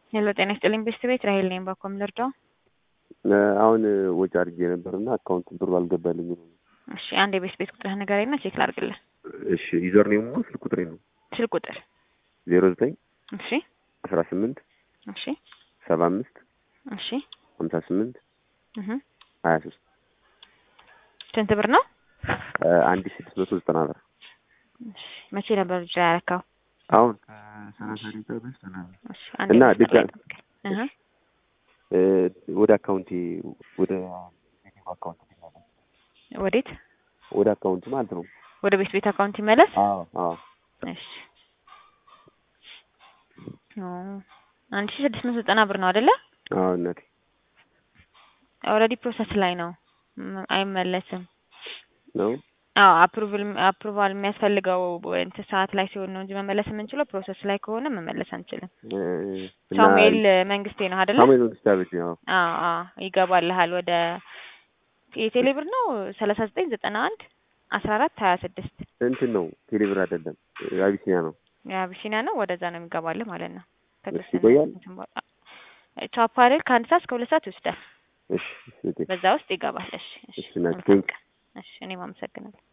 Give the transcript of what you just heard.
ሄሎ ጤና ይስጥልኝ ቤስት ቤት ራሄል ነኝ። ባኮም ልርዳው? አሁን ወጪ አድርጌ ነበር እና አካውንት ብሩ አልገባልኝም። እሺ አንድ የቤስት ቤት ቁጥርህ ንገረኝና ቼክ ላድርግልህ። እሺ ዩዘር ኔሙ ስልክ ቁጥሬ ነው ስልክ ቁጥር ዜሮ ዘጠኝ እሺ አስራ ስምንት እሺ ሰባ አምስት እሺ ሀምሳ ስምንት እህ ሀያ ሶስት ስንት ብር ነው? አንድ ሺህ ስድስት መቶ ዘጠና ብር እሺ መቼ ነበር ብቻ ያረካው? አሁን ሰላሳ ደቂቃ በፊት ምናምን እሺ አንድ እና የቤት ቁጥር ድጋሚ- ጠብቀኝ። እህ እ ወደ አካውንቴ ወደ አካውንት ወዴት? ወደ አካውንት ማለት ነው። ወደ ቤት ቤት አካውንት ይመለስ። አዎ አዎ እሺ ኦ አንድ ሺህ ስድስት መቶ ዘጠና ብር ነው አይደለ? አዎ እናቴ ኦልሬዲ ፕሮሰስ ላይ ነው ም- አይመለስም። ነው አዎ አፕሩቫል አፕሩቫል የሚያስፈልገው እንትን ሰዓት ላይ ሲሆን ነው እንጂ መመለስ የምንችለው ፕሮሰስ ላይ ከሆነ መመለስ አንችልም። እ እና ሳሙኤል መንግስቴ ነው አይደለ? ሳሙኤል መንግስት አበጅ ነው። አዎ አዎ ይገባልሃል። ወደ የቴሌ ብር ነው ሰላሳ ዘጠኝ ዘጠና አንድ አስራ አራት ሀያ ስድስት እንትን ነው ቴሌብር አይደለም አቢሲኒያ ነው። የአቢሲኒያ ነው። ወደዛ ነው የሚገባልህ ማለት ነው። እሺ ይቆያል። ቻፓ አይደል? ከአንድ ሰዓት እስከ ሁለት ሰዓት ይወስዳል። እሺ እሺ በዛ ውስጥ ይገባል። እሺ እሺ እሺ፣ ናት። መልካም ቀን። እሺ እኔም አመሰግናለሁ።